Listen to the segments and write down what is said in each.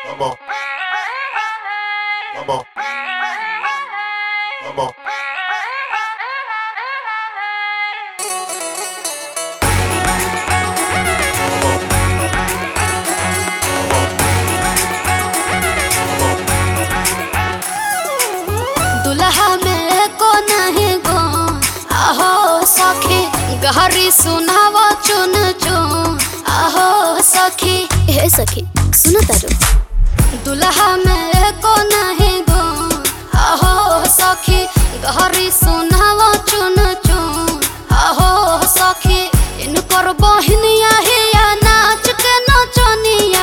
Come on. Come on. Come on. दुल्हा में को नहीं गो आहो सखी गहरी सुनाव चुन चुन आहो सखी हे सखी सुनो तारो दुल्हा में को नहीं गो आहो सखी गहरी सुनाव चुन चुन आहो सखी इन पर बहनिया हिया नाच के नचनिया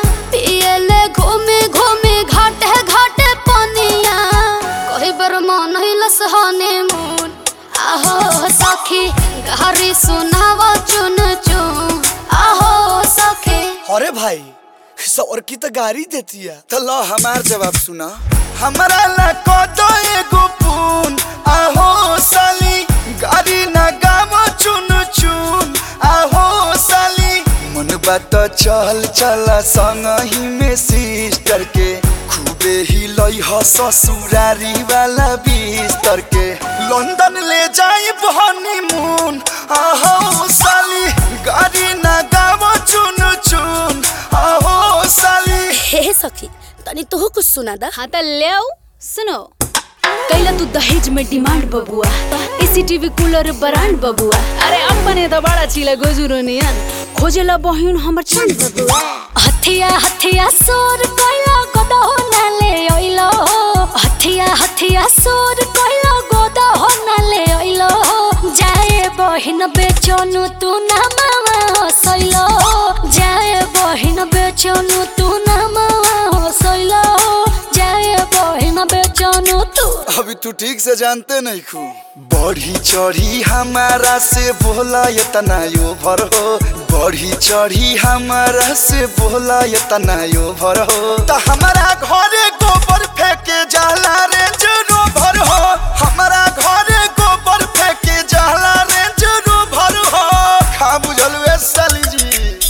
पियले घूमे घूमे घाटे घाटे पनिया कही बर मन हिलस हनीमून आहो सखी गहरी सुनाव चुन चुन आहो सखी अरे भाई सौर की तो गाड़ी देती है तो लो हमार जवाब सुना हमारा ला को दो एगो पून आहो साली गाड़ी ना गावो चुन चुन आहो साली मन बात चल चला संग ही में सिस्टर के खूबे ही लई ह ससुरारी वाला बिस्तर के लंदन ले जाई हनीमून आहो साली गाड़ी ना गावो चुन चुन आहो साली हे सखी तनी तोह कुछ सुना दा हाँ त ल्याऊ सुनो कैला तू दहेज में डिमांड बबुआ एसीटीवी कूलर ब्रांड बबुआ अरे अपने त बड़ा चिला गोजुरो नियन खोजेला बहिन हमर चंद बबुआ हथिया हथिया सोर कैला गोदा हो नाले ओइलो हथिया हथिया सोर कैला गोदा हो नाले ओइलो जाए बहिन बेचनु तू ना मावा हसैलो जाए बहिन बेचनु तू ना मावा हसैलो जाए बहिन बेचनु तू अभी तू ठीक से जानते नहीं खू बढ़ी चढ़ी हमारा से बोला ये तना यो भर हो बढ़ी चढ़ी हमारा से बोला ये तना यो भर हो तो हमारा घरे गोबर फेंके जाला रे जरो भर हो हमारा घरे गोबर फेंके जाला रे जरो भर हो खा बुझल वे साली जी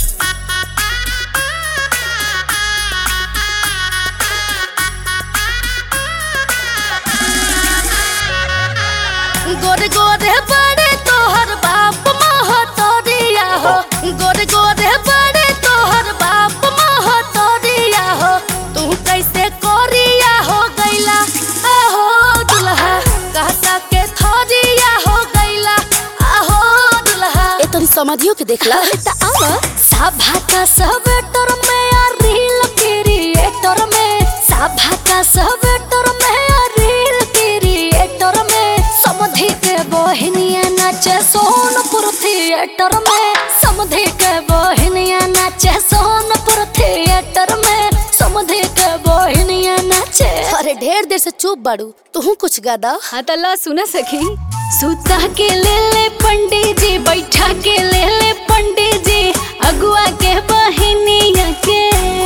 गोरे गोरे बड़े तोहर बाप महतरिया हो गोरे गोरे बड़े तोहर बाप महतरिया हो तू कैसे कोरिया हो गैला आहो दुल्हा कहता के थरिया हो गैला आहो दुल्हा ए तनी समझियो के देखला त आवा सभा का सब टर में आ रील क्रिएटर में सभा का सब टर में आ रील क्रिएटर में समधि के बहनिया नाचे सोनपुर थिएटर में समधि के बहनिया नाचे सोनपुर थिएटर में समधि के बहनिया नाचे अरे ढेर देर से चुप बाड़ू तू कुछ गादा हाँ त ला सुना सखी सुता के ले ले पंडित जी बैठा के ले ले पंडित जी अगुआ के बहिनिया के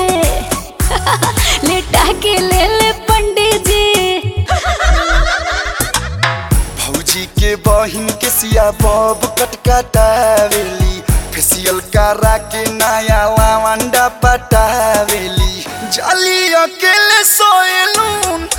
लेटा के ले ले पंडित जी भौजी के बहिन के सिया बब कटकटावेली फेसियल करा के नया लावंडा पटावेली जाली अकेले सोएलून